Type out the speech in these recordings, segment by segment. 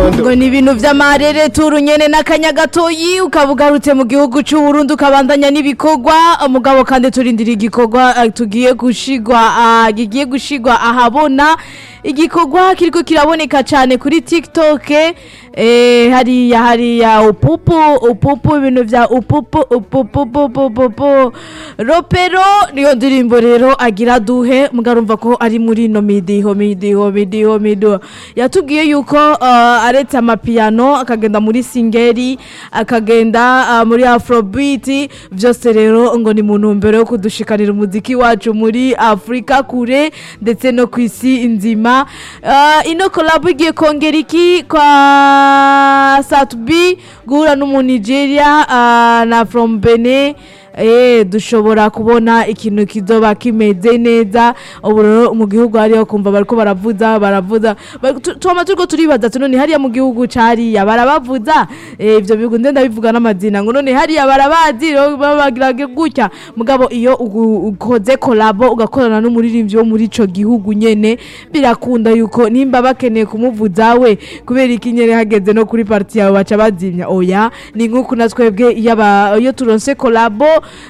gitondo ngo ni ibintu vy'amarere turu nyene n'akanya gatoyi ukaba ugarutse mu gihugu c'uburundi ukabandanya n'ibikorwa umugabo kandi turindira igikorwa eh, tugiye gushigwa ah, gigiye gushigwa ahabona igikorwa kiriko kiraboneka cane kuri tiktok eh, hariya hariya upupu upupu ibintu vya upupu upupu upupu upupu ropero niyo ndirimbo rero agira duhe mugarumva ko ari muri no midiho midiho midiho midiho yatubwiye yuko uh, aretse amapiyano akagenda muri singeri akagenda uh, muri afrobeat vyose rero ngo ni mu ntumbero yo kudushikanira umuziki wacu muri afurika kure ndetse no ku isi nzima uh, ino kolabo igiye kongera iki kwa satubi guhura n'umunigeria uh, na from benin Eh, dushobora kubona ikintu kizoba kimeze neza ubu rero mu gihugu hariho kumva bariko baravuza baravuza Bari- tu- twama turiko turibaza tuno ni hariya mu gihugu cariya barabavuza Eh, ivyo bihugu nde ndabivuga n'amazina ngo none hariya barabazi rero babagira gutya mugabo iyo ugu- ukoze kolabo ugakorana n'umuririmbyi wo muri ico gihugu nyene birakunda yuko nimba bakeneye kumuvuza we kubera iki nyene hageze no kuri parti yawe baca bazimya oya ni nk'uku na twebwe iyo aba- iyo turonse kolabo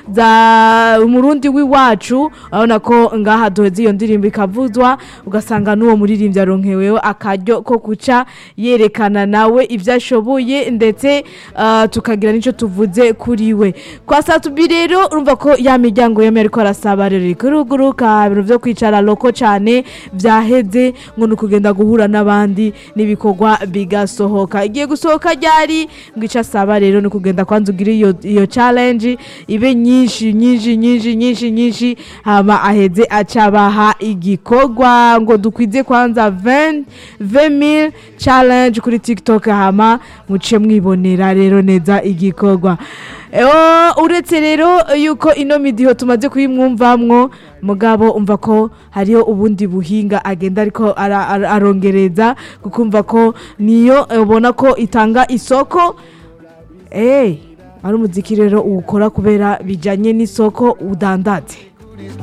za umurundi w'iwacu urabona ko ngaha duheze iyo ndirimbo ikavuzwa ugasanga n'uwo muririmbyi aronkeweho akaryo ko guca yerekana nawe ibyo ashoboye ndetse ah, tukagira n'icyo tuvuze kuri we kwa satubi rero urumva ko ya miryango yemeye ariko arasaba rero ikuruguruka ibintu byo kwicara loko cyane byaheze ngo ni ukugenda guhura n'abandi n'ibikorwa bigasohoka igiye gusohoka ryari ngo icyo asaba rero ni ukugenda kwanza ugire iyo iyo challenge ibe nyinshi nyinshi nyinshi nyinshi nyinshi hama aheze acabaha igikorwa ngo dukwize kwanza 20 20000 challenge kuri TikTok hama muce mwibonera rero neza igikorwa Eo, uretse rero yuko ino midiho tumaze kuyimwumvamwo mugabo umva ko hariho ubundi buhinga agenda ariko ara- ara- arongereza kukumva ko niyo ubona ko itanga isoko eh ari umuziki rero uwukora kubera bijanye n'isoko udandaze